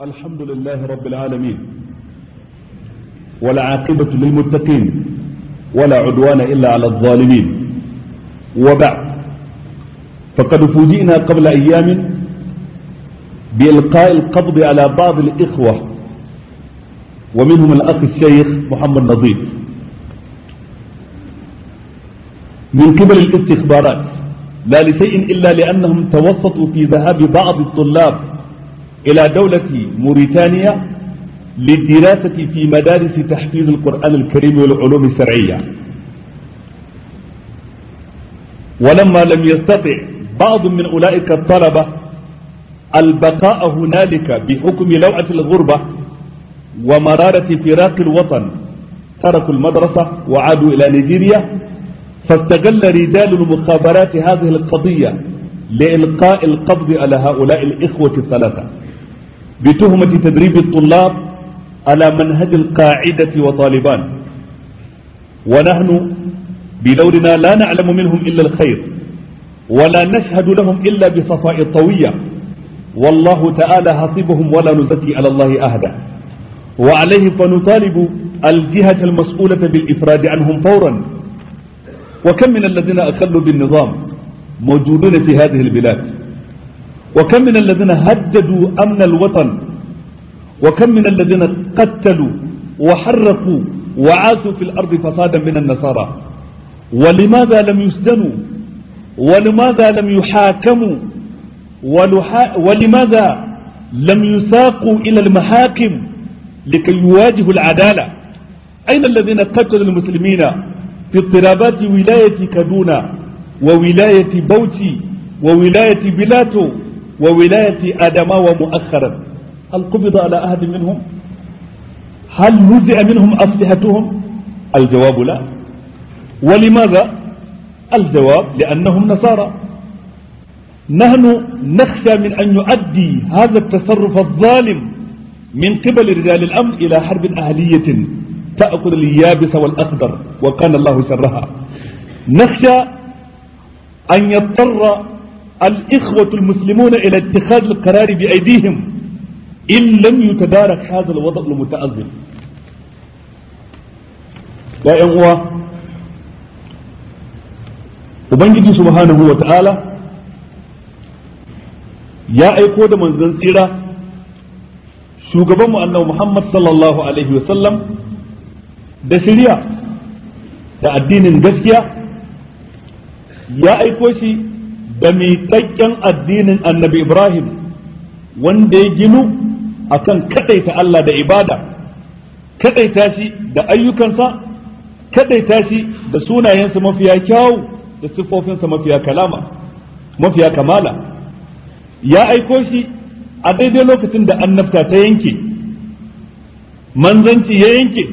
الحمد لله رب العالمين والعاقبة للمتقين ولا عدوان إلا على الظالمين وبعد فقد فوجئنا قبل أيام بإلقاء القبض على بعض الإخوة ومنهم الأخ الشيخ محمد نظيف من قبل الاستخبارات لا لشيء إلا لأنهم توسطوا في ذهاب بعض الطلاب إلى دولة موريتانيا للدراسة في مدارس تحفيظ القرآن الكريم والعلوم الشرعية ولما لم يستطع بعض من أولئك الطلبة البقاء هنالك بحكم لوعة الغربة ومرارة فراق الوطن تركوا المدرسة وعادوا إلى نيجيريا فاستغل رجال المخابرات هذه القضية لإلقاء القبض على هؤلاء الإخوة الثلاثة بتهمة تدريب الطلاب على منهج القاعدة وطالبان ونحن بدورنا لا نعلم منهم إلا الخير ولا نشهد لهم إلا بصفاء الطوية والله تعالى حسبهم ولا نزكي على الله أهدا وعليه فنطالب الجهة المسؤولة بالإفراد عنهم فورا وكم من الذين أخلوا بالنظام موجودون في هذه البلاد وكم من الذين هددوا أمن الوطن وكم من الذين قتلوا وحرقوا وعاثوا في الأرض فسادا من النصارى ولماذا لم يسجنوا ولماذا لم يحاكموا ولماذا لم يساقوا إلى المحاكم لكي يواجهوا العدالة أين الذين قتلوا المسلمين في اضطرابات ولاية كادونا وولاية بوتي وولاية بلاتو وولاية أدماوة مؤخرا هل قبض على أحد منهم هل نزع منهم أسلحتهم الجواب لا ولماذا الجواب لأنهم نصارى نحن نخشى من أن يؤدي هذا التصرف الظالم من قبل رجال الأمن إلى حرب أهلية تأكل اليابس والأخضر وكان الله شرها نخشى أن يضطر الإخوة المسلمون إلى اتخاذ القرار بأيديهم إن لم يتدارك هذا الوضع المتأزم يا أخوة Ubangiji subhanahu wa ta'ala ya aiko da manzon tsira shugabanmu annabi Muhammad sallallahu Alaihi wasallam da shirya da addinin gaskiya ya aiko shi da miƙaƙƙen addinin annabi Ibrahim wanda ya ginu akan kaɗaita Allah da ibada kaɗaita shi da ayyukansa kaɗaita shi da sunayensa mafiya kyawu da siffofinsa mafiya kalama mafiya kamala ya aiko shi a daidai lokacin da annabta ta yanke manzanci ya yanke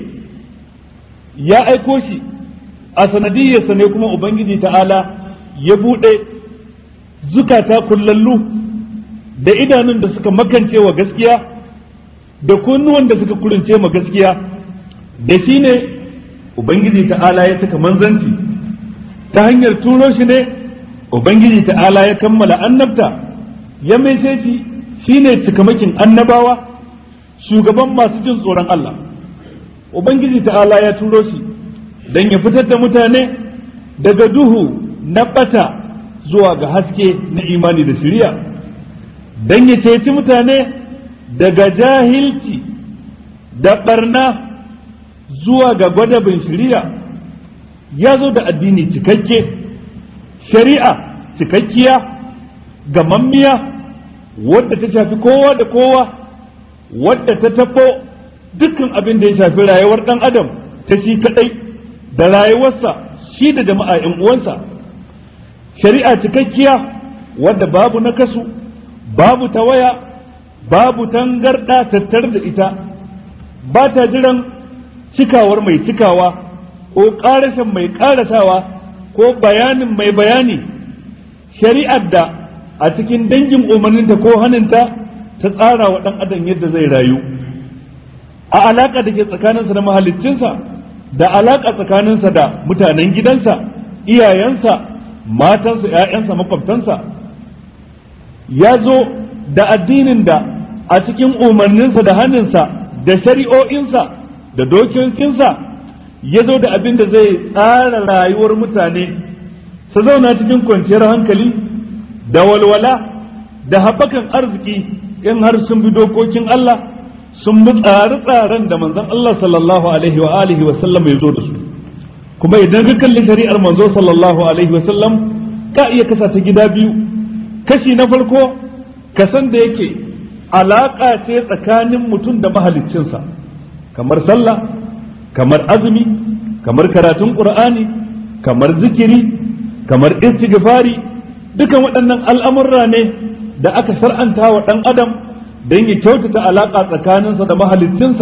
ya aiko shi a sanadiyyarsa ne kuma ubangiji ta'ala ya buɗe zukata kullallu da idanun da suka makance wa gaskiya da kunnuwan da suka kurince ma gaskiya da shi ne ubangiji ta'ala ya saka manzanci ta hanyar turo shi ne ubangiji ta'ala ya kammala annabta ya maishe shi shine cikamakin annabawa shugaban masu jin tsoron Allah ubangiji ta'ala ya turo shi don ya fitar da mutane daga duhu na bata zuwa ga haske na imani da shiriya don ya ceci mutane daga jahilci da barna zuwa ga gwadabin shiriya ya zo da addini cikakke shari'a cikakkiya gamammiya wadda ta shafi kowa da kowa wadda ta tafo dukkan abin da ya shafi rayuwar dan adam ta shi kadai da rayuwarsa shi da jama'a yan uwansa shari'a cikakkiya wadda babu nakasu babu tawaya babu tangarda tattar da ita ba ta jiran cikawar mai cikawa ko ƙarashin mai ƙarasawa ko bayanin mai bayani shari'ar da a cikin dangin umarninta ko haninta ta tsara wa ɗan adam yadda zai rayu a alaƙa da ke tsakaninsa da mahaliccinsa da alaƙa tsakaninsa da mutanen gidansa iyayensa matansa ‘ya'yansa makwabtansa ya zo da addinin da a cikin umarninsa da hannunsa da shari'o'insa da dokokinsa ya zo da abin da zai tsara rayuwar mutane su zauna cikin kwanciyar hankali da walwala da haɓakan arziki in har sun bi dokokin Allah sun bi tsare-tsaren da manzon Allah sallallahu alaihi wa alihi wa sallam ya zo da su kuma idan ka kalli shari'ar manzo sallallahu alaihi wa sallam ka iya kasa ta gida biyu kashi na farko kasan da yake alaka ce tsakanin mutum da mahaliccinsa kamar sallah kamar azumi kamar karatun qur'ani kamar zikiri kamar istighfari dukan waɗannan al'amurra ne da aka shar'anta wa ɗan adam don ya kyautata alaƙa tsakaninsa da mahaliccinsa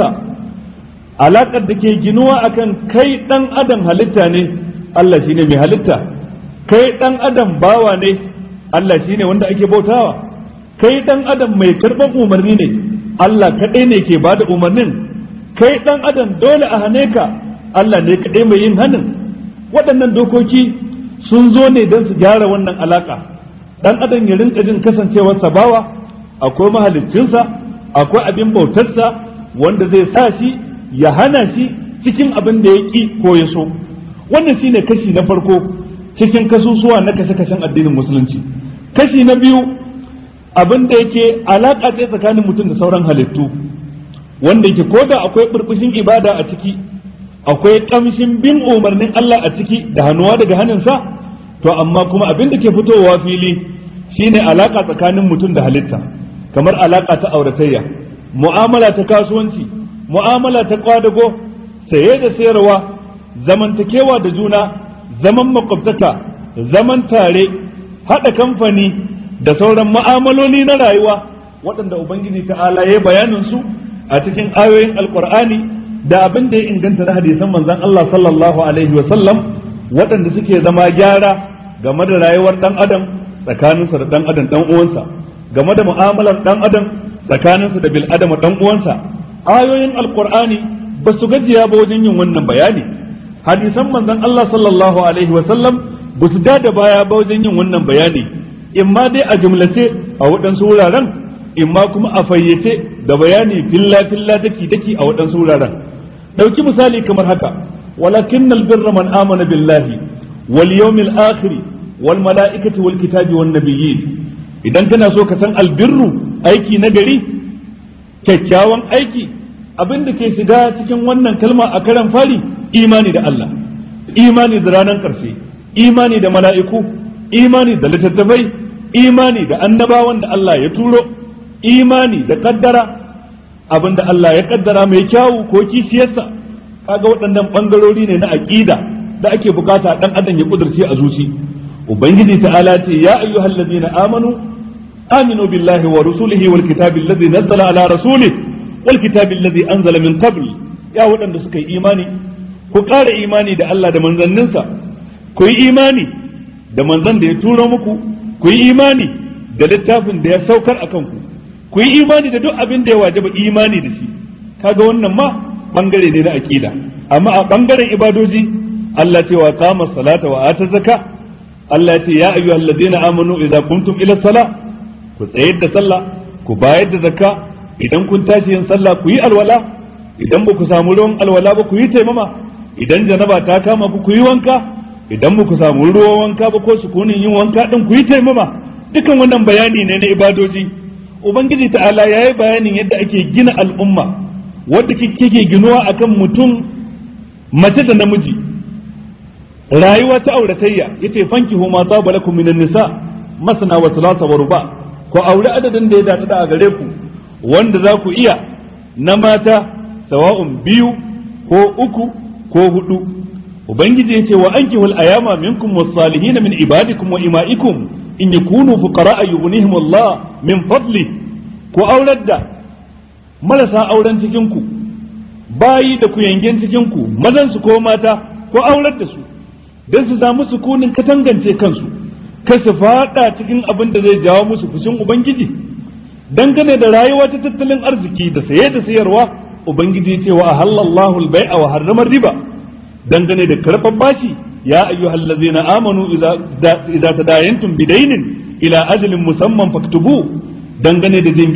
alaƙar da ke ginuwa akan kai ɗan adam halitta ne Allah shine mai halitta kai ɗan adam bawa ne Allah shine wanda ake bautawa kai ɗan adam mai karɓar umarni ne Allah kaɗai ne ke bada umarnin kai ɗan adam dole a hane ka Allah ne kaɗai mai yin hanin waɗannan dokoki sun zo ne don su gyara wannan alaƙa ɗan adam ya rinka jin kasancewarsa bawa akwai mahaliccinsa akwai abin bautarsa wanda zai sa shi ya hana shi cikin abin da ya ƙi ko ya so wannan shine kashi na farko cikin kasusuwa na kashe-kashen addinin musulunci kashi na biyu abin da yake alaƙa ce tsakanin mutum da sauran halittu wanda yake koda akwai burbushin ibada a ciki akwai ƙamshin bin umarnin Allah a ciki da hannuwa daga hannunsa to amma kuma abin da ke fitowa fili shine alaka tsakanin mutum da halitta kamar alaka ta auratayya mu'amala ta kasuwanci mu'amala ta kwadago saye da sayarwa zamantakewa da juna zaman makwabtaka zaman tare haɗa kamfani da sauran mu'amaloli na rayuwa waɗanda ubangiji ta'ala ya bayanin su a cikin ayoyin alkur'ani da abin da ya inganta na hadisan manzon Allah sallallahu alaihi wa sallam waɗanda suke zama gyara game da rayuwar ɗan adam tsakaninsa da ɗan adam ɗan uwansa game da mu'amalar ɗan adam tsakaninsa da bil adama ɗan uwansa ayoyin alqur'ani ba su gajiya ba wajen yin wannan bayani hadisan manzon Allah sallallahu alaihi wa sallam ba su da baya ba wajen yin wannan bayani in ma dai a jumlace a waɗansu wuraren in ma kuma a fayyace da bayani filla filla daki daki a waɗansu wuraren ɗauki misali kamar haka walakinnal birra man amana billahi wal yawmil akhir wal mala'ikati wal kitabi wan nabiyyin idan kana so ka san albirru aiki na gari kyakkyawan aiki abin da ke shiga cikin wannan kalma a karan fari imani da Allah imani da ranar ƙarshe imani da mala'iku imani da littattafai imani da annabawan da Allah ya turo imani da kaddara abin da Allah ya kaddara mai kyawu ko kishiyarsa kaga waɗannan ɓangarori ne na aƙida da ake bukata ɗan adam ya kudurce a zuci ubangiji ta'ala ce ya ayyuhal ladina amanu aminu billahi wa rusulihi wal kitabi alladhi nazzala ala rasulih wal kitabi alladhi anzala min qabl ya waɗanda suka yi imani ku ƙara imani da Allah da manzanninsa ku yi imani da manzan da ya turo muku ku yi imani da littafin da ya saukar akan ku ku yi imani da duk abin da ya wajaba imani da shi kaga wannan ma bangare ne na aqida amma a bangaren ibadoji Allah ce wa qama salata wa ata zaka Allah ya ce ya ayyuhal ladina amanu idza kuntum ila sala ku tsayar da sallah ku bayar da zakka idan kun tashi yin sallah ku yi alwala idan ba ku samu ruwan alwala ba ku yi taimama idan janaba ta kama ku ku yi wanka idan ba ku samu ruwan wanka ba ko sukunin yin wanka din ku yi taimama dukan wannan bayani ne na ibadoji ubangiji ta'ala ya yi bayanin yadda ake gina al'umma wadda kike ginuwa akan mutum mace da namiji rayuwa ta auratayya yace fanki huma taba lakum minan nisa masana wa thulatha wa ruba ko aure adadin da ya dace da a gare ku wanda za ku iya na mata sawa'un biyu ko uku ko hudu ubangiji yace wa ankihul ayama minkum was-salihin min ibadikum wa ima'ikum in yakunu fuqara yughnihim Allah min fadli ku aurar da marasa auren cikin ku bayi da ku yangen cikin ku mazan su ko mata ku aurar da su dan su samu sukunin katangance kansu kar su fada cikin abin da zai jawo musu fushin ubangiji dangane da rayuwa ta tattalin arziki da saye da sayarwa ubangiji ce wa halallahu al-bai'a wa harrama riba dangane da karfan bashi يا أيها الذين آمنوا إذا إذا تداينتم بدين إلى أجل مسمى فاكتبوه dangane da jingina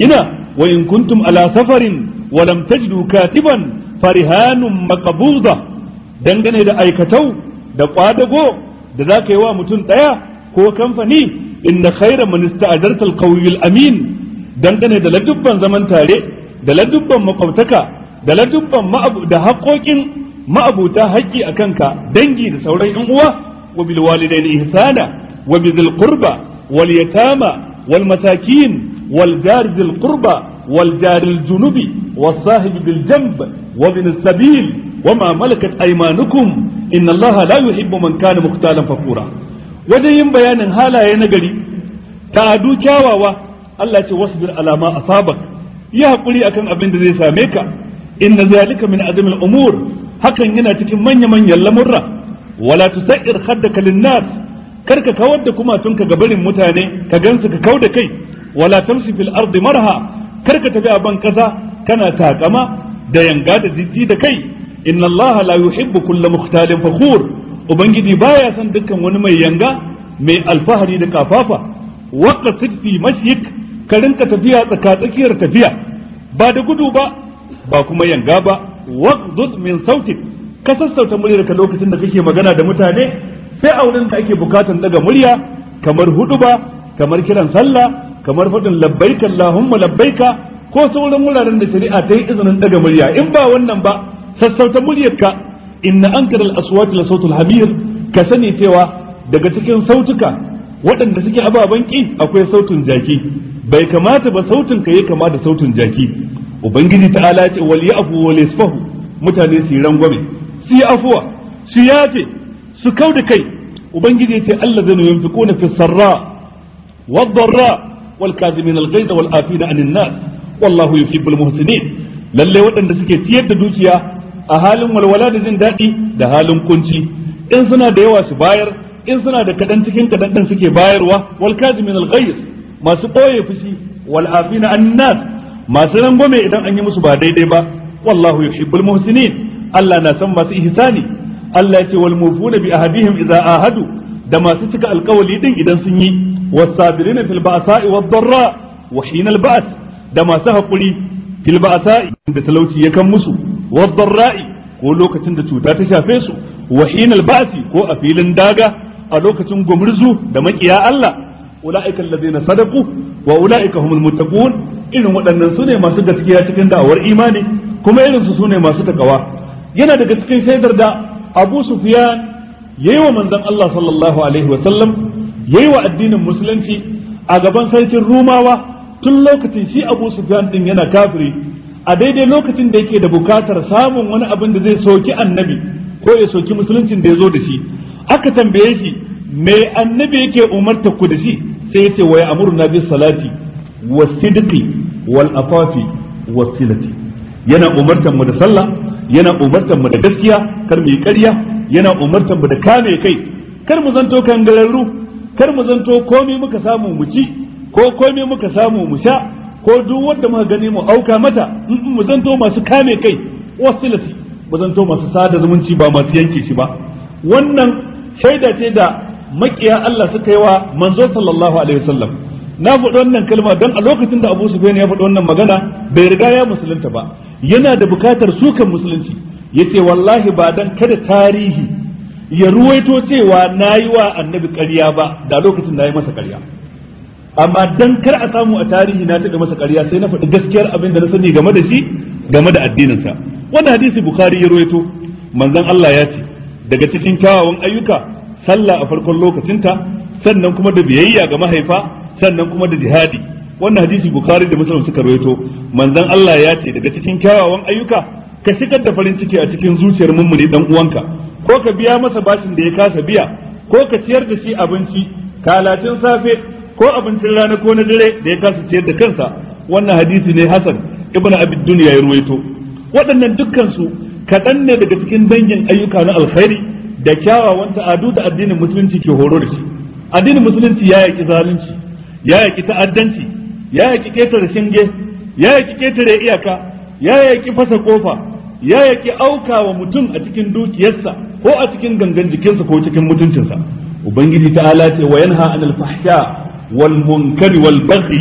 wa in kuntum ala safarin wa lam tajidu katiban farihanun maqbuda dangane da aikatau da kwadago da za ka yi wa mutum ɗaya ko kamfani inna khaira man ista'adarta al amin dangane da ladubban zaman tare da ladubban makwabtaka da ladubban da haƙoƙin ma'abuta haƙƙi a kanka dangi da sauran yan uwa wa bil walidaini ihsana wa bizil qurba wal yatama wal masakin wal jar zil qurba wal jar al junubi was sahib bil janb wa bin sabil wa ma malakat aymanukum inna allaha la yuhibbu man kana mukhtalan fakura wajen yin bayanin halaye na gari ta'adu kyawawa Allah ce wasbir alama asabak yi hakuri akan abin da zai same ka inna zalika min azmil umur hakan yana cikin manya manyan lamurra wala tusair khaddaka linnas karka kawar da kumatunka ga barin mutane ka gansu ka kauda kai wala tamshi fil ardi marha karka tafi a ban kasa kana takama da yanga da jijji da kai inna Allah la yuhibbu kulla mukhtalin fakhur ubangiji baya son dukkan wani mai yanga mai alfahari da kafafa waqasid fi mashyik ka rinka tafiya tsaka tsakiyar tafiya ba da gudu ba ba kuma yanga ba waqdud min sautik ka sassauta muryar ka lokacin da kake magana da mutane sai a wurin da ake bukatan daga murya kamar huduba kamar kiran sallah kamar faɗin labbaika allahumma labbaika ko sauran wuraren da shari'a ta yi izinin daga murya in ba wannan ba sassauta muryarka inna ankara al-aswati la sautul hamir ka sani cewa daga cikin sautuka waɗanda suke ababen ki akwai sautin jaki bai kamata ba sautin ka yi kama da sautin jaki ubangiji ta'ala ce wal ya'fu wal yasfahu mutane su yi rangwame su yi afuwa su yafe su kau da kai ubangiji ce Allah zai yunfiquna fi sarra wad darra wal kazimin al ghaiz wal afina anin nas wallahu yuhibbul muhsinin lalle waɗanda suke ciyar da dukiya a halin walwala da jin daɗi da halin kunci in suna da yawa su bayar in suna da kaɗan cikin kaɗan ɗin suke bayarwa wal kazimin al ghaiz masu ɓoye fushi wal afina anin nas masu rangwame idan an yi musu ba daidai ba wallahu yuhibbul muhsinin Allah na san masu ihsani Allah ya ce wal mufuna bi ahadihim idza ahadu da masu cika alkawali din idan sun yi wasabirina fil ba'sa'i wad darra wa hinal ba's da masu hakuri fil ba'sa'i da talauci ya kan musu wad darra'i ko lokacin da cuta ta shafe su wa hinal ba'si ko a filin daga a lokacin gumurzu da makiya Allah ulaika alladhina sadaqu wa ulaika humul muttaqun irin waɗannan su ne masu gaskiya cikin da'awar imani kuma irin su ne masu takawa yana daga cikin shaidar da Abu Sufyan yayi wa manzon Allah sallallahu alaihi wa sallam yayi wa addinin musulunci a gaban sarkin Rumawa tun lokacin shi Abu Sufyan din yana kafiri a daidai lokacin da yake da bukatar samun wani abin da zai soki annabi ko ya soki musuluncin da ya zo da shi aka tambaye shi me annabi yake umarta ku da shi sai yace wa ya'muruna bis salati was-sidqi wal-afafi was-silati yana umartan mu da sallah yana umartan mu da gaskiya kar mu yi ƙarya yana umartan mu da kame kai kar mu zanto kangararru kar mu zanto komai muka samu mu ci ko komai muka samu mu sha ko duk wanda muka gani mu auka mata mu zanto masu kame kai wasilati mu zanto masu sada zumunci ba masu yanke shi ba wannan shaida ce da makiya Allah suka yi wa manzo sallallahu alaihi wasallam na faɗi wannan kalma don a lokacin da Abu Sufyan ya faɗi wannan magana bai riga ya musulunta ba yana da bukatar sukan musulunci yace wallahi ba dan kada tarihi ya ruwaito cewa nayi wa annabi ƙarya ba da lokacin da ya masa ƙarya amma dan kar a samu a tarihi na taɓa masa ƙarya sai na faɗi gaskiyar abin da na sani game da shi game da addininsa wannan hadisi bukhari ya ruwaito manzon Allah ya ce daga cikin kyawawan ayyuka sallah a farkon lokacinta sannan kuma da biyayya ga mahaifa sannan kuma da jihadi wannan hadisi bukhari da muslim suka rawaito manzon Allah ya ce daga cikin kyawawan ayyuka ka shigar da farin ciki a cikin zuciyar mummuni dan uwanka ko ka biya masa bashin da ya kasa biya ko ka ciyar da shi abinci kalacin safe ko abincin rana ko na dare da ya kasa ciyar da kansa wannan hadisi ne hasan ibnu abi dunya ya ruwaito waɗannan dukkan su kaɗan ne daga cikin dangin ayyuka na alkhairi da kyawawan ta'adu da addinin musulunci ke horo da shi addinin musulunci ya yaki zalunci ya yaki ta'addanci ya yaki ketare shinge ya yaki ketare iyaka ya yaki fasa kofa ya yaki auka wa mutum a cikin dukiyarsa ko a cikin gangan jikinsa ko cikin mutuncinsa ubangiji ta'ala ce wa yanha anil fahsha wal munkari wal baghi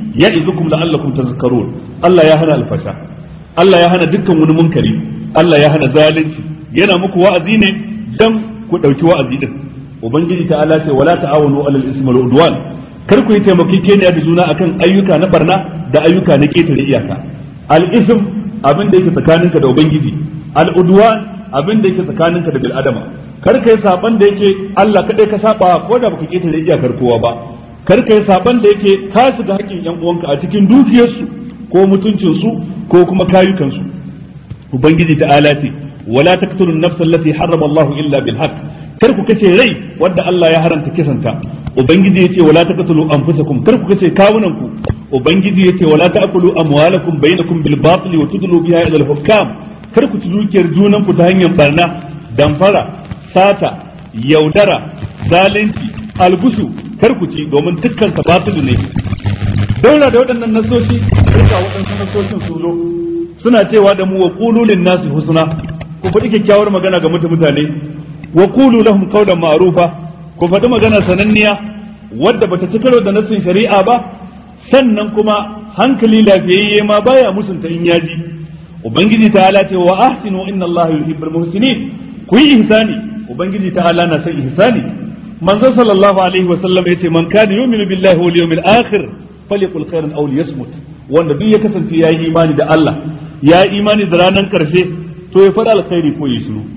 ya'izukum la'allakum tazakkarun Allah ya hana alfasha Allah ya hana dukkan wani munkari Allah ya hana zalunci yana muku wa'azi ne dan ku dauki wa'azi din ubangiji ta'ala ce wala ta'awunu alal ismi wal udwan kar ku yi taimakekeniya da juna akan ayyuka na barna da ayyuka na ketare iyaka al ism abin da yake tsakaninka da ubangiji al udwan abin da yake tsakaninka da bil adama kar kai saban da yake Allah kadai ka saba ko da baka ketare iyakar kowa ba kar kai saban da yake ka shiga hakkin yan uwanka a cikin dukiyarsu ko mutuncinsu ko kuma kayukansu ubangiji ta'ala ce wala taqtulun nafsa allati harrama Allah illa bil haqq kar ku kace rai wanda Allah ya haramta kisanta ubangiji yace wala taqtulu anfusakum kar ku kace kawunan ku ubangiji yace wala ta'kulu amwalakum bainakum bil batil wa tudlu biha ila al hukam kar ku ci dukiyar junan ku ta hanyar barna damfara sata yaudara zalunci algusu kar ku ci domin dukkan sa batilu ne daura da waɗannan nasoshi duka waɗansu nasoshin sun zo suna cewa da mu wa qulu lin nasi husna ku faɗi kyakkyawar magana ga mutane wa qulu lahum qawlan ma'rufa ku faɗi magana sananniya wadda bata ci karo da nasin shari'a ba sannan kuma hankali lafiyayye ma baya musunta in yaji ubangiji ta'ala ce wa ahsinu inna allaha yuhibbul muhsinin ku yi ihsani ubangiji ta'ala na son ihsani manzo sallallahu alaihi wa sallam yace man kana yu'minu billahi wal yawmil akhir falyakul khairan aw liyasmut wanda duk ya kasance yayi imani da Allah ya imani da ranar karshe to ya faɗa alkhairi ko ya shiru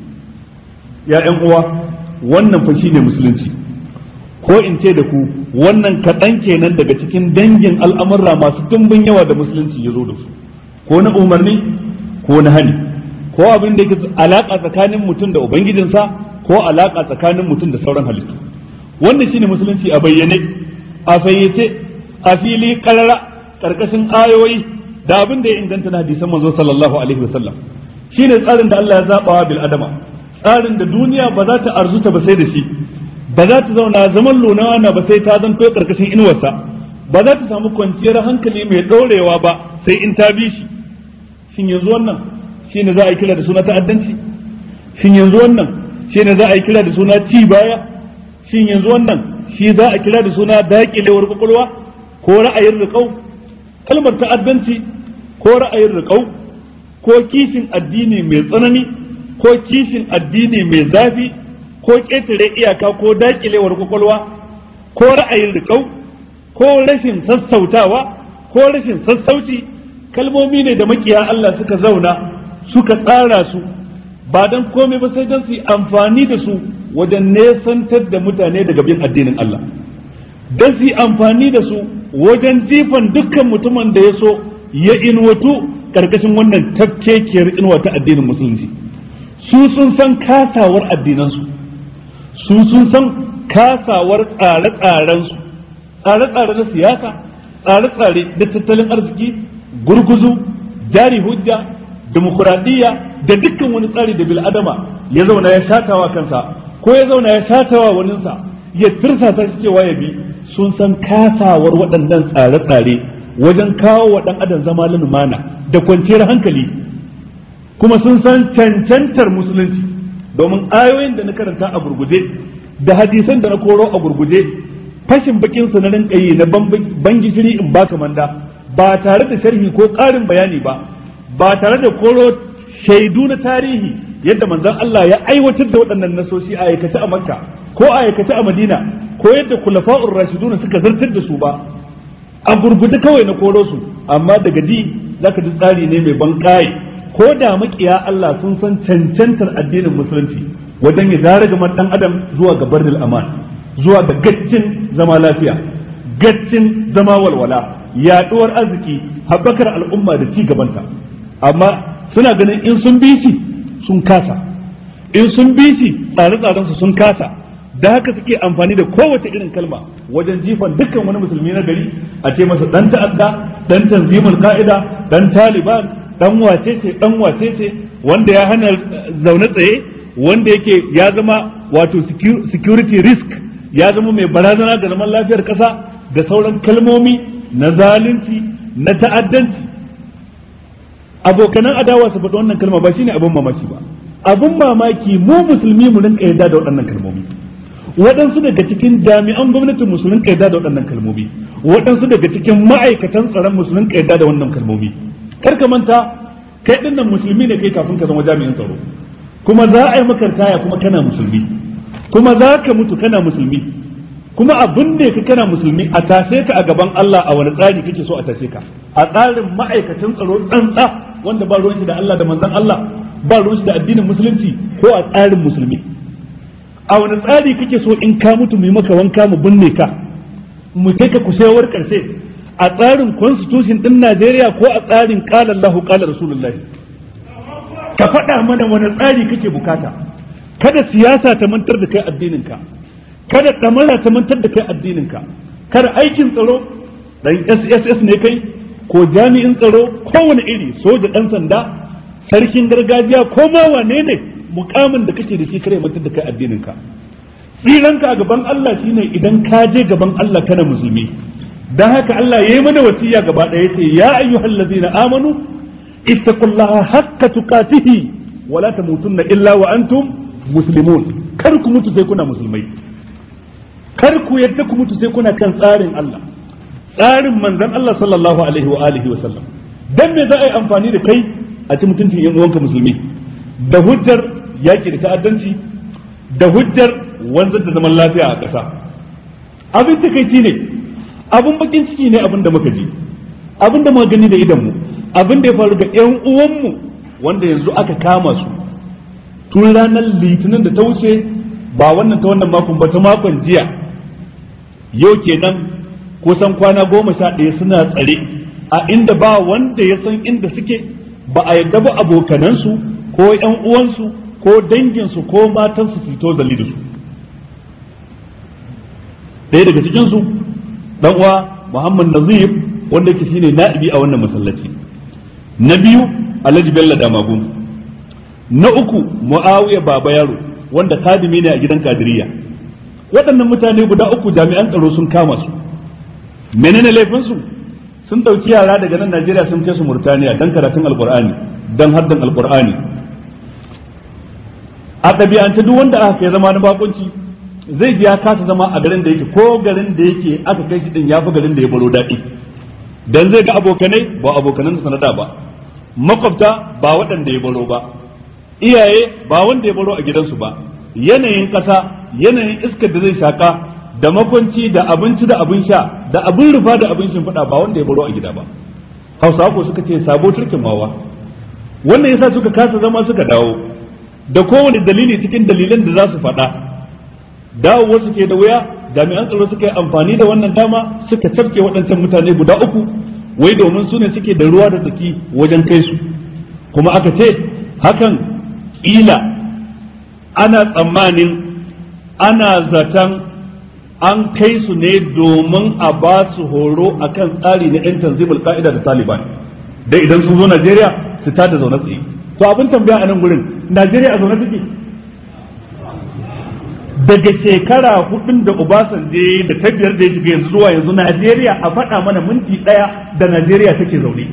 ya ƴan uwa wannan fa shine musulunci ko in ce da ku wannan kaɗan kenan daga cikin dangin al'amurra masu dimbin yawa da musulunci ya zo da su ko na umarni ko na hani ko abin da yake alaka tsakanin mutum da ubangijinsa ko alaka tsakanin mutum da sauran halittu wannan shine musulunci a bayyane a fayyace a fili karara karkashin ayoyi da abin da ya inganta na hadisan manzo sallallahu alaihi wasallam shine tsarin da Allah ya zaba bil adama tsarin da duniya ba za ta arzuta ba sai da shi ba za ta zauna zaman lunawa ba sai ta zanto karkashin inuwarsa ba za ta samu kwanciyar hankali mai ɗorewa ba sai in ta bi shi shin yanzu wannan shine za a yi kira da suna ta'addanci shin yanzu wannan shine za a yi kira da suna ci baya shin yanzu wannan shi za a kira da suna daƙilewar kwakwalwa ko ra'ayin riƙau kalmar ta'addanci ko ra'ayin riƙau ko kishin addini mai tsanani ko kishin addini mai zafi ko ƙetare iyaka ko daƙilewar kwakwalwa ko ra'ayin riƙau ko rashin sassautawa ko rashin sassauci kalmomi ne da makiya Allah suka zauna suka tsara su ba don komai ba sai don su yi amfani da su wajen nesantar da mutane daga bin addinin Allah don su yi amfani da su wajen jifan dukkan mutumin da ya so ya inwatu karkashin wannan tafkekiyar inuwa ta addinin musulunci su sun san kasawar addinansu su sun san kasawar tsare-tsarensu tsare-tsare na siyasa tsare-tsare da tattalin arziki gurguzu jari hujja demokuraɗiyya da dukkan wani tsari da bil'adama ya zauna ya shatawa kansa ko ya zauna ya shatawa waninsa ya tirsasa shi cewa ya bi sun san kasawar waɗannan tsare-tsare wajen kawo wa ɗan adam zama lumana da kwanciyar hankali kuma sun san cancantar musulunci domin ayoyin da na karanta a gurguje da hadisan da na koro a gurguje fashin bakin su na rinka yi na ban gishiri in baka manda ba tare da sharhi ko ƙarin bayani ba ba tare da koro shaidu na tarihi yadda manzon Allah ya aiwatar da waɗannan nasoshi a aikace a Makka ko a aikace a Madina ko yadda kulafa'ur rashiduna suka zartar da su ba a gurguje kawai na koro su amma daga ji zaka ji tsari ne mai ban ko da makiya Allah sun san cancantar addinin musulunci wajen ya zara gaban dan adam zuwa ga barnil aman zuwa ga gaccin zama lafiya gaccin zama walwala yaduwar arziki haɓakar al'umma da ci gabanta amma suna ganin in sun bi shi sun kasa in sun bi shi tsare-tsaren su sun kasa da haka suke amfani da kowace irin kalma wajen jifan dukkan wani musulmi na gari a ce masa dan ta'adda dan tanzimul ka'ida dan taliban dan wace ce dan wace ce wanda ya hana zaune tsaye wanda yake ya zama wato security risk ya zama mai barazana ga zaman lafiyar kasa da sauran kalmomi na zalunci na ta'addanci abokanan adawa su faɗi wannan kalma ba shine abin mamaki ba abin mamaki mu musulmi mu rinka yarda da waɗannan kalmomi waɗansu daga cikin jami'an gwamnatin musulun yarda da waɗannan kalmomi waɗansu daga cikin ma'aikatan tsaron musulun ka yadda da wannan kalmomi kar ka manta kai din nan musulmi ne kai kafin ka zama jami'in tsaro kuma za a yi maka taya kuma kana musulmi kuma za ka mutu kana musulmi kuma abin da ka kana musulmi a tashe ka a gaban Allah a wani tsari kake so a tashe ka a tsarin ma'aikatan tsaro tsantsa wanda ba ruwan shi da Allah da manzon Allah ba ruwan shi da addinin musulunci ko a tsarin musulmi a wani tsari kake so in ka mutu mu yi maka wanka mu binne ka mu kai ka kusayawar karshe a tsarin constitution din Najeriya ko a tsarin qala Allahu qala Rasulullahi ka faɗa mana wani tsari kake bukata kada siyasa ta mantar da kai addinin ka kada kamara ta mantar da kai addinin ka kada aikin tsaro dan SSS ne kai ko jami'in tsaro kowane iri soja dan sanda sarkin gargajiya ko ma wane ne mukamin da kake da shi kare mantar da kai addinin ka tsiranka a gaban Allah shine idan ka je gaban Allah kana musulmi dan haka Allah yayi mana wasiya gaba ɗaya yace ya ayyuhal ladzina amanu ittaqullaha haqqa tuqatihi wa la tamutunna illa wa antum muslimun kar ku mutu sai kuna musulmai kar ku yadda ku mutu sai kuna kan tsarin Allah tsarin manzon Allah sallallahu alaihi wa alihi wa sallam dan me za a yi amfani da kai a ci mutuncin yan uwanka musulmi da hujjar yaki da ta'addanci da hujjar wanzar da zaman lafiya a ƙasa abin takaici ne abin bakin ciki ne abin da muka ji abin da muka gani da idanmu abin da ya faru ga ƴan uwanmu wanda yanzu aka kama su tun ranar litinin da ta wuce ba wannan ta wannan makon ba ta makon jiya yau kenan kusan kwana goma sha ɗaya suna tsare a inda ba wanda ya san inda suke ba a yadda ba abokanansu ko ƴan uwansu ko danginsu ko matansu su fito zali da su ɗaya daga cikinsu ɗan uwa Muhammad Nazir wanda yake shine na'ibi a wannan masallaci na biyu Alhaji Bello Damagun na uku Muawiya Baba Yaro wanda kadimi ne a gidan Kadiriya waɗannan mutane guda uku jami'an tsaro sun kama su menene laifinsu sun ɗauki yara daga nan Najeriya sun kai su Murtaniya dan karatun Alƙur'ani dan haddan Alƙur'ani a ɗabi'ance duk wanda aka kai zama na bakunci zai ji ya kasa zama a garin da yake ko garin da yake aka kai shi din ya fi garin da ya baro daɗi dan zai ga abokanai ba abokanan sanada ba makwabta ba waɗanda ya baro ba iyaye ba wanda ya baro a gidansu ba yanayin ƙasa yanayin iskar da zai shaka da makwanci da abinci da abin sha da abin rufa da abin shimfiɗa ba wanda ya baro a gida ba hausawa ko suka ce sabo turkin mawa wannan yasa suka kasa zama suka dawo da kowane dalili cikin dalilan da za su faɗa dawowa suke da wuya jami'an tsaro suka yi amfani da wannan dama suka cafke waɗancan mutane guda uku wai domin su ne suke da ruwa da tsaki wajen kai su kuma aka ce hakan ƙila ana tsammanin ana zaton an kai su ne domin a ba su horo akan tsari na 'yan tanzimul ka'ida da taliban dai idan sun zo najeriya su tada zaune tsaye to abin tambaya a nan gurin najeriya a zaune take daga shekara hudun da Obasanjo da ta biyar da ya shiga yanzu zuwa yanzu Najeriya a faɗa mana minti ɗaya da Najeriya take zaune.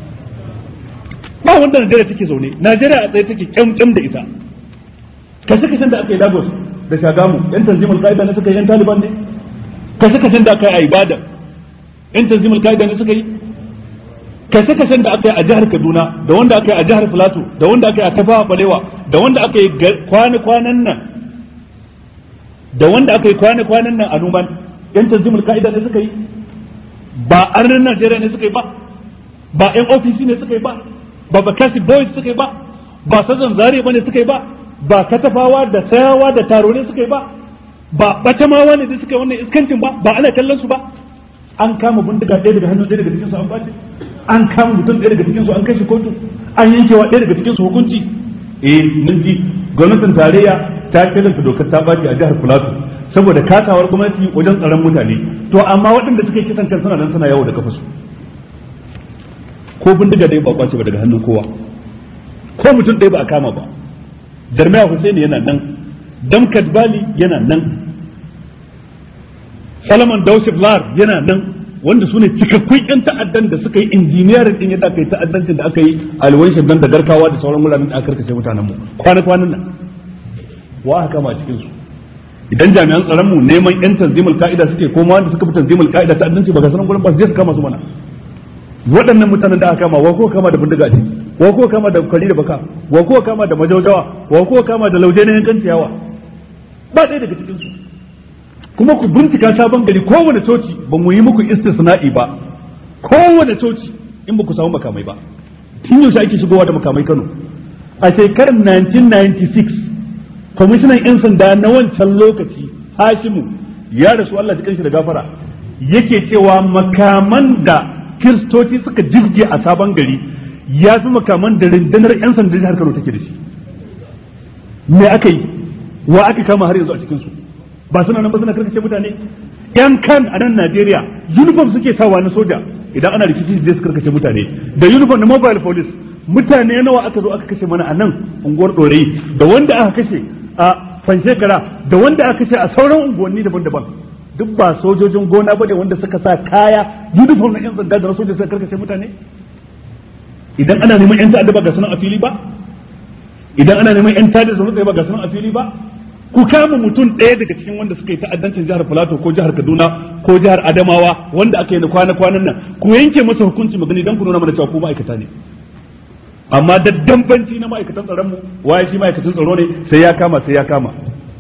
Ba wanda Najeriya take zaune, Najeriya a tsaye take kyamkyam da ita. Kashe kashen da aka yi Lagos da Shagamu, ‘yan tanzimul ka'ida ne suka yi ‘yan Taliban ne? Kashe kashen da aka yi a Ibadan, ‘yan tanzimul ka'ida ne suka yi? Kashe kashen da aka yi a jihar Kaduna, da wanda aka yi a jihar Filato, da wanda aka yi a Tafawa Balewa, da wanda aka yi kwana-kwanan nan da wanda aka yi kwana-kwanan nan a numan yan tanzimul ka'ida ne suka yi ba arnin Najeriya ne suka yi ba ba yan ofisi ne suka yi ba ba bakasi boys suka yi ba ba sazan zare ba ne suka yi ba ba katafawa da sayawa da taro ne suka yi ba ba batamawa ne da suka yi wannan iskancin ba ba ana kallon su ba an kama bindiga ɗaya daga hannun ɗaya daga cikin su an bace an kama mutum ɗaya daga cikin su an kai shi kotu an yankewa ɗaya daga cikin su hukunci eh mun ji gwamnatin tarayya ta kiranta dokar ta baki a jihar Filato saboda kasawar gwamnati wajen tsaron mutane to amma waɗanda suka yi kisan kan suna nan suna yawo da kafasu ko bindiga dai ba kwace ba daga hannun kowa ko mutum ɗaya ba a kama ba Darmaya Hussein yana nan Damkat Bali yana nan Salman Dausif Lar yana nan wanda su ne cikakkun yan ta'addan da suka yi injiniyarin din yadda aka yi ta'addancin da aka yi alwan shaggan da garkawa da sauran wuraren da aka karkace mutanen mu kwana kwanan nan wa aka kama cikin su idan jami'an tsaron mu neman yan tanzimul ka'ida suke ko ma wanda suka fi tanzimul ka'ida ta addanci ba ga sanan gurin ba su je su kama su mana waɗannan mutanen da aka kama wa ko kama da bindiga ce wa ko kama da kwari da baka wa ko kama da majaujawa wa ko kama da lauje na yankan ciyawa ba ɗaya daga cikin su kuma ku bincika sabon gari kowane coci ba mu yi muku istisna'i ba kowane coci in ba ku samu makamai ba tun yaushe ake shigowa da makamai Kano a shekarar 1996 kwamishinan 'yan sanda na wancan lokaci Hashimu ya rasu Allah ji shi da gafara yake cewa makaman da kiristoci suka jirge a sabon gari ya fi makaman da rundunar 'yan sanda jihar Kano take da shi me aka yi wa aka kama har yanzu a cikin su ba suna nan ba suna karkace mutane yan kan a nan Najeriya uniform suke sawa na soja idan ana rikici zai su karkace mutane da uniform na mobile police mutane nawa aka zo aka kashe mana a nan unguwar ɗorayi da wanda aka kashe a fanshekara da wanda aka kashe a sauran unguwanni daban-daban duk ba sojojin gona bane wanda suka sa kaya uniform na yan sanda da na soja suka karkace mutane idan ana neman yan ta'adda ba ga sunan a fili ba idan ana neman yan ta'adda su ba ga sunan a fili ba ku kama mutum ɗaya daga cikin wanda suka yi ta'addancin jihar Filato ko jihar Kaduna ko jihar Adamawa wanda aka yi na kwana-kwanan nan ku yanke masa hukunci magani don ku nuna mana cewa ku ma'aikata ne amma da dambanci na ma'aikatan tsaron mu waye shi ma'aikatan tsaro ne sai ya kama sai ya kama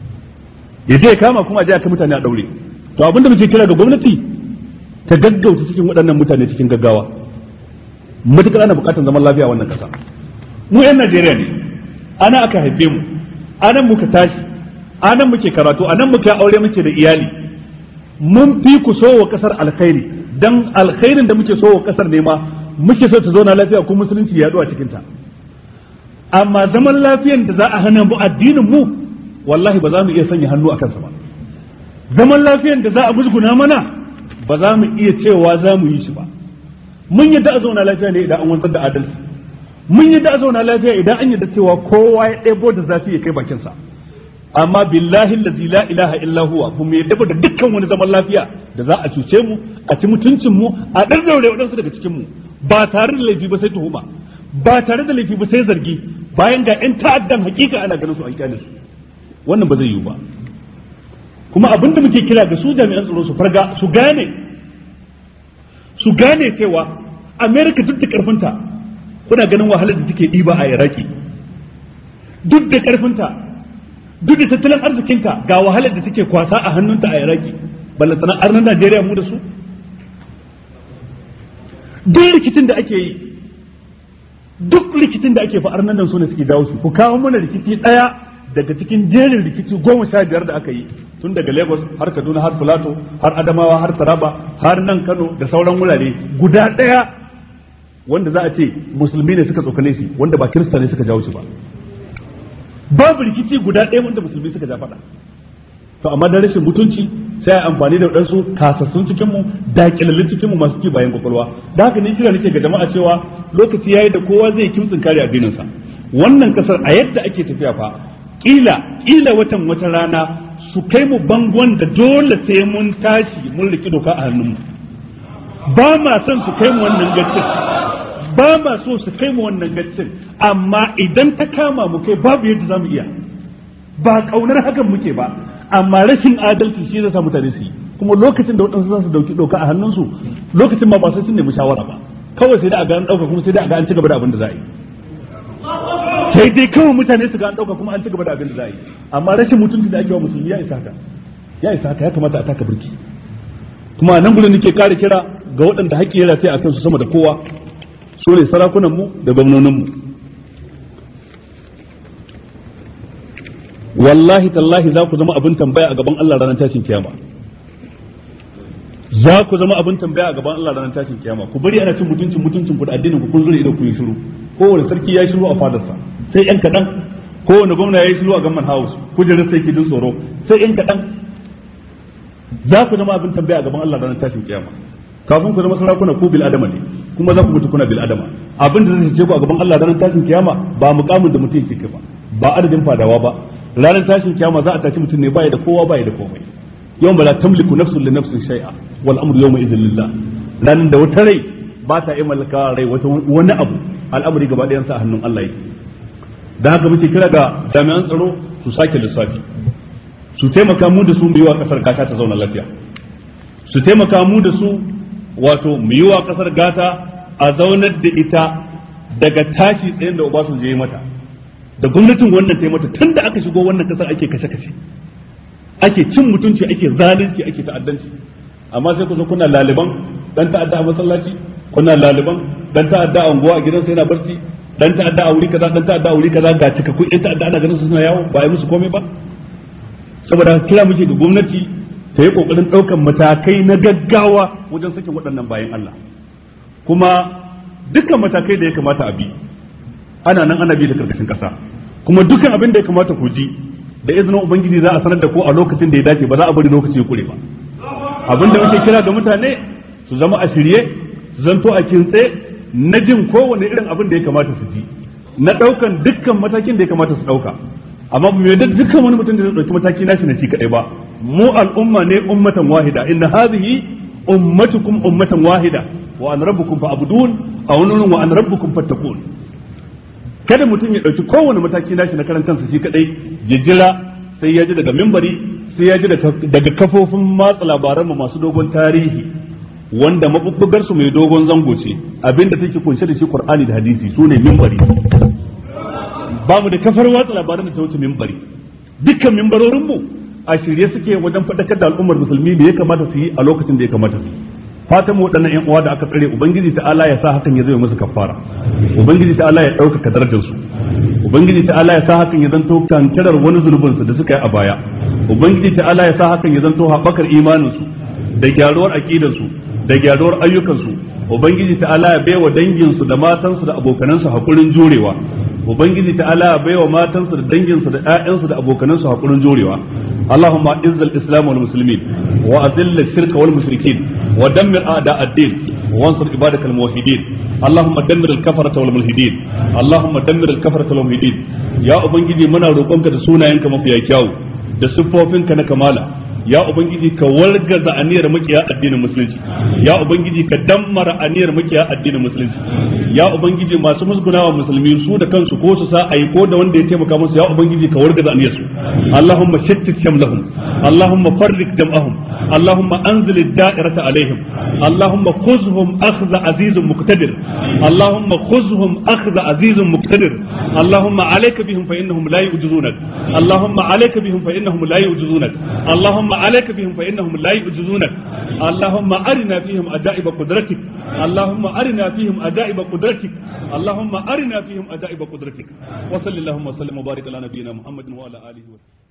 ya je ya kama kuma a je aka mutane a daure to abin da muke kira ga gwamnati ta gaggauta cikin waɗannan mutane cikin gaggawa matukar ana buƙatar zaman lafiya wannan ƙasa mu 'yan Najeriya ne ana aka haife mu anan muka tashi anan muke karatu anan muke aure muke da iyali mun fi ku so wa kasar alkhairi dan alkhairin da muke so wa kasar ne ma muke so ta zauna lafiya ko musulunci ya a cikin ta amma zaman lafiyan da za a hana mu addinin mu wallahi ba za mu iya sanya hannu a kansa ba zaman lafiyan da za a musguna mana ba za mu iya cewa za mu yi shi ba mun yadda a zauna lafiya ne idan an wanzar da adalci mun yadda a zauna lafiya idan an yadda cewa kowa ya ɗebo da zafi ya kai bakinsa amma billahi allazi la ilaha illa huwa kuma yadda da dukkan wani zaman lafiya da za a cuce mu a ci mutuncin mu a dan daure wadansu daga cikin mu ba tare da laifi ba sai tuhuma ba tare da laifi ba sai zargi bayan ga yan ta'addan hakika ana ganin su an kyale su wannan ba zai yiwu ba kuma abin da muke kira ga su jami'an tsaro su farga su gane su gane cewa America duk da karfinta kuna ganin wahalar da take ɗiba a Iraki duk da karfinta duk da tattalin arzikinta ga wahalar da take kwasa a hannunta a Iraki balle sana arnan Najeriya mu da su duk rikicin da ake yi duk rikicin da ake fa arnan nan su ne suke dawo su ku kawo mana rikici daya daga cikin jerin rikici goma sha biyar da aka yi tun daga Lagos har Kaduna har Filato har Adamawa har Taraba har nan Kano da sauran wurare guda daya wanda za a ce musulmi ne suka tsokane shi wanda ba kirista ne suka jawo shi ba babu rikici guda ɗaya wanda musulmi suka ja faɗa to amma da rashin mutunci sai a amfani da waɗansu kasassun cikin mu da kilallin cikin mu masu ci bayan kwakwalwa da haka ne kira nake ga jama'a cewa lokaci yayi da kowa zai kimtsin kare addinin sa wannan kasar a yadda ake tafiya fa kila kila watan wata rana su kai mu bangon da dole sai mun tashi mun riki doka a hannun mu ba ma son su kai mu wannan gaccin ba ma so su kai mu wannan gaccin amma idan ta kama mu kai babu yadda za mu iya ba kaunar hakan muke ba amma rashin adalci shi zai sa mutane su yi kuma lokacin da waɗansu za su dauki doka a hannunsu lokacin ma ba sai sun nemi shawara ba kawai sai da a ga an ɗauka kuma sai da a ga an ci gaba da abin da za a yi sai dai kawai mutane su ga an ɗauka kuma an ci gaba da abin da za a yi amma rashin mutunci da ake wa musulmi ya isa haka ya isa haka ya kamata a taka birki kuma a nan gudun nake kare kira ga waɗanda haƙƙi ya rataya a kansu sama da kowa su ne sarakunanmu da gwamnoninmu wallahi tallahi za ku zama abin tambaya a gaban Allah ranar tashin kiyama za ku zama abin tambaya a gaban Allah ranar tashin kiyama ku bari ana cin mutuncin mutuncin ku da addinin ku kun zure idan ku yi shiru kowane sarki ya yi shiru a fadarsa sai yan kaɗan kowane gwamna ya yi shiru a gamman house kujerar sai ke jin tsoro sai yan kaɗan za ku zama abin tambaya a gaban Allah ranar tashin kiyama kafin ku zama sarakuna ku bil adama ne kuma za ku mutu kuna bil adama abin da zai ce ku a gaban Allah ranar tashin kiyama ba mukamin da mutum yake ba ba adadin fadawa ba ranar tashin kiyama za a tashi mutum ne baya da kowa baya da komai yau ba la tamliku nafsun li nafsin shay'a wal amru yawma idhin lillah ranar da wata rai ba ta iya mallaka rai wata wani abu al'amari gaba ɗayan sa a hannun Allah yake da haka muke kira ga jami'an tsaro su sake lissafi su taimaka mu da su mu yi wa kasar gata ta zauna lafiya su taimaka mu da su wato mu yi wa kasar gata a zaunar da ita daga tashi tsayin da Obasanjo ya yi mata da gwamnatin wannan ta yi mata tun da aka shigo wannan kasar ake kashe-kashe ake cin mutunci ake zalunci ake ta'addanci amma sai ku zo kuna laliban dan ta'adda a masallaci kuna laliban dan ta'adda a unguwa a gidansa yana barci dan ta'adda a wuri kaza dan ta'adda a wuri kaza ga cikakkun ɗan ta'adda ana ganin su suna yawo ba a yi musu komai ba saboda kira muke ga gwamnati ta yi kokarin ɗaukan matakai na gaggawa wajen sakin waɗannan bayan Allah kuma dukkan matakai da ya kamata a bi ana nan ana bi da karkashin ƙasa kuma dukkan abin da ya kamata ku ji da izinin ubangiji za a sanar da ku a lokacin da ya dace ba za a bari lokaci ya kure ba abin da muke kira ga mutane su zama a shirye su zanto a kintse na jin kowane irin abin da ya kamata su ji na ɗaukan dukkan matakin da ya kamata su ɗauka amma mu yadda dukkan wani mutum da zai ɗauki mataki nashi na shi kaɗai ba mu al'umma ne ummatan wahida inna hadhihi ummatukum ummatan wahida wa an rabbukum fa'budun aw nunun wa an rabbukum fattaqun kada mutum ya ɗauki kowane mataki nashi na karan kansa shi kaɗai ya jira sai ya ji daga mimbari sai ya ji daga kafofin matsa labaranmu masu dogon tarihi wanda mabubbugar su mai dogon zango ce abinda take kunshe da shi Qur'ani da hadisi su ne mimbari ba mu da kafar watsa labaran da ta wuce mimbari dukkan mimbarorin mu a shirye suke wajen faɗakar da al'ummar musulmi da ya kamata su yi a lokacin da ya kamata su yi fatan mu waɗannan ƴan uwa da aka tsare ubangiji ta Allah ya sa hakan ya zama musu kafara ubangiji ta Allah ya ɗaukaka darajar su ubangiji ta Allah ya sa hakan ya zanto kankarar wani zunubin su da suka yi a baya ubangiji ta Allah ya sa hakan ya zanto haɓakar imanin su da gyaruwar aqidar su da gyaruwar ayyukan su ubangiji ta Allah ya baiwa dangin su da matan su da abokanan su hakurin jurewa ubangiji ta Allah ya baiwa matan su da dangin su da ƴaƴan su da abokanan su hakurin jurewa اللهم اعز الاسلام والمسلمين واذل الشرك والمشركين ودمر اعداء الدين وانصر عبادك الموحدين اللهم دمر الكفرة والملحدين اللهم دمر الكفرة والملحدين يا ubangiji muna roƙonka da sunayenka mafiya kyau da siffofinka na kamala ya ubangiji ka wargaza aniyar makiya addinin musulunci ya ubangiji ka dammara aniyar makiya addinin musulunci ya ubangiji masu musgunawa musulmi su da kansu ko su sa ayi ko da wanda ya taimaka musu ya ubangiji ka wargaza aniyar su allahumma shattit shamlahum allahumma farrik jam'ahum allahumma anzil ad-da'irata alaihim allahumma khuzhum akhdha azizun muqtadir allahumma khuzhum akhdha azizun muqtadir allahumma alayka bihim fa innahum la yu'jizunak allahumma alayka bihim fa innahum la yu'jizunak allahumma عليك بهم فإنهم لا يعجزونك اللهم أرنا فيهم أجائب قدرتك اللهم أرنا فيهم أجائب قدرتك اللهم أرنا فيهم أجائب قدرتك وصل اللهم وسلم وبارك على نبينا محمد وعلى آله وسلم